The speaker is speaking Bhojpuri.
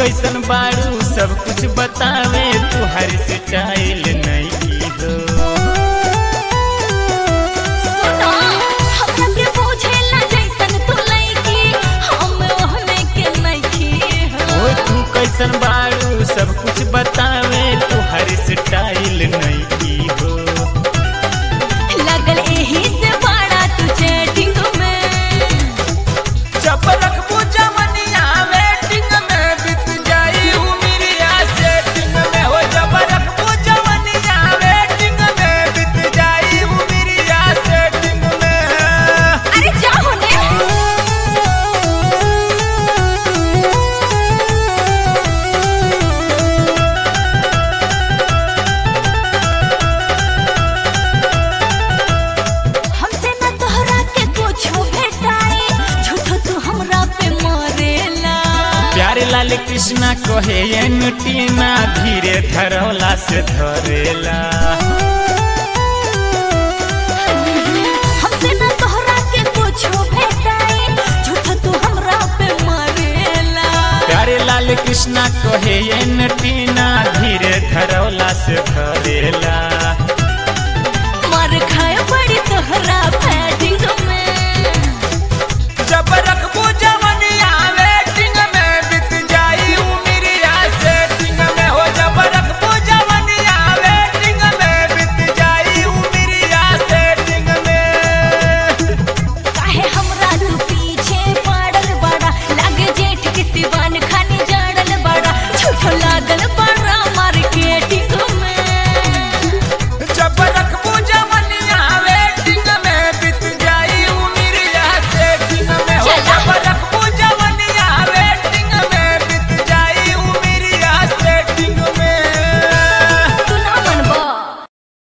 कैसन बारू सब कुछ बतावे तुहर स्टाइल नहीं की हो सुनो हमरा के बुझेला जैसन तू लइकी हम ओहने के नइखी ओ हो तू कैसन बारू सब कुछ बतावे तुहर स्टाइल नहीं की हो लगल एही से बड़ा तू चैटिंग में जब रखबू जमनिया वेटिंग में बीत जाई उमिरिया सेटिंग में हो जब रखबू जमनिया वेटिंग में बीत जाई उमिरिया सेटिंग में अरे जा होने हमसे न तोहरा के कुछो भेटाई झूठो तू हमरा पे मरेला प्यारे लाल कृष्णा कहे ये नुटीना धीरे धरौला से धरेला हमसे न तोहरा के कुछो भेटाई झूठो तू हमरा पे मरेला प्यारे लाल कृष्णा कहे ये नुटीना धीरे धरौला से धरेला